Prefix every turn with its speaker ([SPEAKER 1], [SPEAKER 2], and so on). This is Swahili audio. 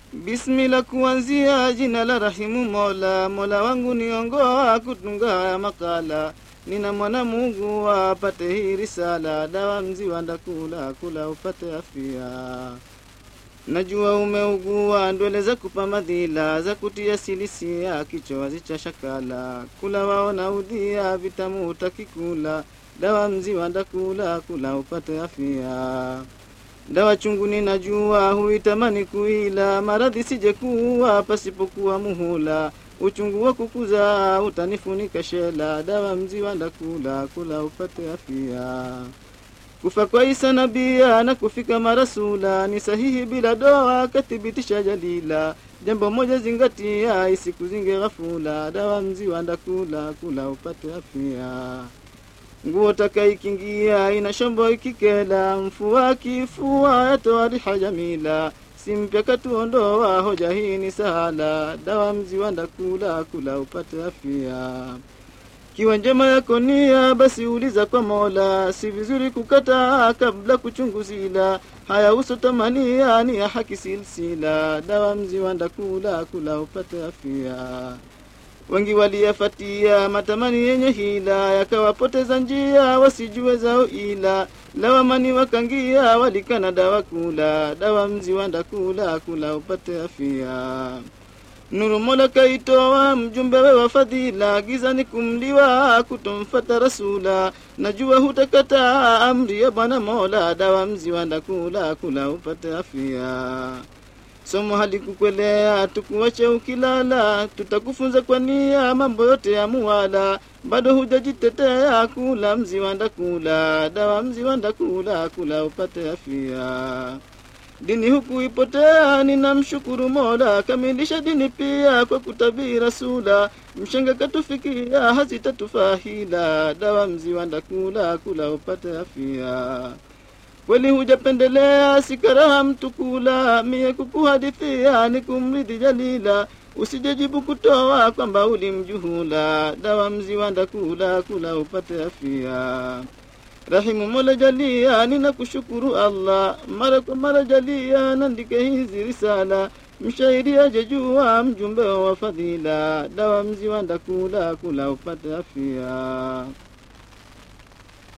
[SPEAKER 1] Bismillah, kuanzia jina la rahimu Mola, Mola wangu niongoa kutunga haya makala. Nina mwana Mungu apate hii risala, dawa mziwa ndakula kula upate afya. Najua umeugua ndwele za kupa madhila za kutia silisia kichowazi cha shakala kula waona udhia vitamu utakikula dawa mziwa ndakula kula upate afya. Dawa chungu ninajua huitamani kuila maradhi sije kuwa pasipokuwa muhula uchungu wa kukuza utanifunika shela dawa mziwa ndakula kula upate afya. Kufa kwa Isa nabia na kufika marasula ni sahihi bila doa, kathibitisha jalila. Jambo moja zingatia, isikuzinge ghafula, dawa mziwa ndakula kula upate afya. Nguo takaikingia ina shombo ikikela, mfua kifua yatoa riha jamila. Simpya katuondoa, hoja hii ni sahala, dawa mziwa ndakula kula upate afya. Kiwa njema yako nia, basi uliza kwa Mola, si vizuri kukataa kabla kuchunguzila. Haya uso tamania ni ya haki silsila, dawa mziwa ndakula kula upate afya. Wengi waliyafatia matamani yenye hila, yakawapoteza njia wasijue zao ila. Lawamani wakangia walikana dawa kula, dawa mziwa ndakula kula upate afya. Nuru Mola kaitoa mjumbe we wa fadhila, gizani kumliwa kutomfata rasula. Najua hutakataa amri ya Bwana Mola, dawa mziwa ndakula kula upate afya. Somo halikukwelea tukuache ukilala, tutakufunza kwa nia mambo yote ya muwala. Bado hujajitetea kula mziwa ndakula, dawa mziwa ndakula kula upate afya. Dini huku ipotea, ninamshukuru Mola, kamilisha dini pia kwa kutabii rasula. Mshenga katufikia, hazitatufahila, dawa mziwa ndakula kula upate afya. Kweli hujapendelea, sikaraha mtu kula, mie kukuhadithia ni kumridhi jalila. Usijejibu kutoa kwamba ulimjuhula, dawa mziwa ndakula kula upate afya. Rahimu Mola jalia, ninakushukuru Allah, mara kwa mara jalia, nandike hizi risala. Mshairi ajejua mjumbe wa fadhila, dawa mziwa ndakula kula upate afya.